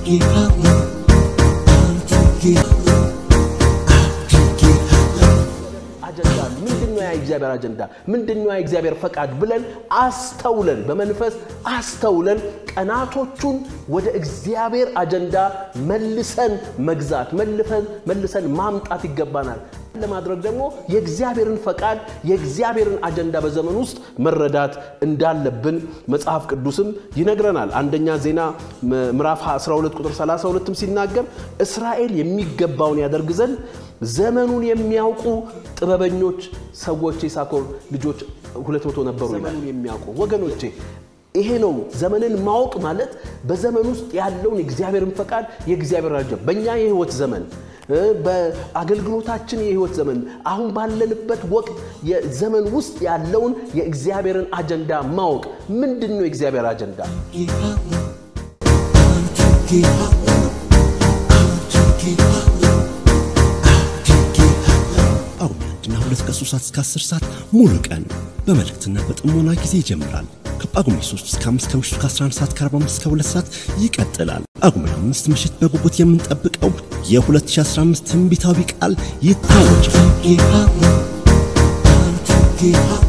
አጀንዳ ምንድን ነው? ያ የእግዚአብሔር አጀንዳ ምንድን ነው? ያ የእግዚአብሔር ፈቃድ ብለን አስተውለን በመንፈስ አስተውለን ቀናቶቹን ወደ እግዚአብሔር አጀንዳ መልሰን መግዛት መልፈን መልሰን ማምጣት ይገባናል። ለማድረግ ደግሞ የእግዚአብሔርን ፈቃድ የእግዚአብሔርን አጀንዳ በዘመን ውስጥ መረዳት እንዳለብን መጽሐፍ ቅዱስም ይነግረናል። አንደኛ ዜና ምዕራፍ 12 ቁጥር 32ም ሲናገር እስራኤል የሚገባውን ያደርግ ዘንድ ዘመኑን የሚያውቁ ጥበበኞች ሰዎች የሳኮር ልጆች ሁለት መቶ ነበሩ። ዘመኑን የሚያውቁ ወገኖቼ ይሄ ነው ዘመንን ማወቅ ማለት በዘመን ውስጥ ያለውን የእግዚአብሔርን ፈቃድ የእግዚአብሔር አጀንዳ በእኛ የህይወት ዘመን በአገልግሎታችን የህይወት ዘመን አሁን ባለንበት ወቅት የዘመን ውስጥ ያለውን የእግዚአብሔርን አጀንዳ ማወቅ ምንድን ነው የእግዚአብሔር አጀንዳ ጳጉሜ አንድና ሁለት ከሶስት ሰዓት እስከ 10 ሰዓት ሙሉ ቀን በመልእክትና በጥሞና ጊዜ ይጀምራል። ከጳጉሜ 3 እስከ 5 ከምሽቱ ከ11 ሰዓት ከ45 እስከ 2 ሰዓት ይቀጥላል። ጳጉሜ አምስት ምሽት በጉጉት የምንጠብቀው የ2015 ትንቢታዊ ቃል ይታወጃል።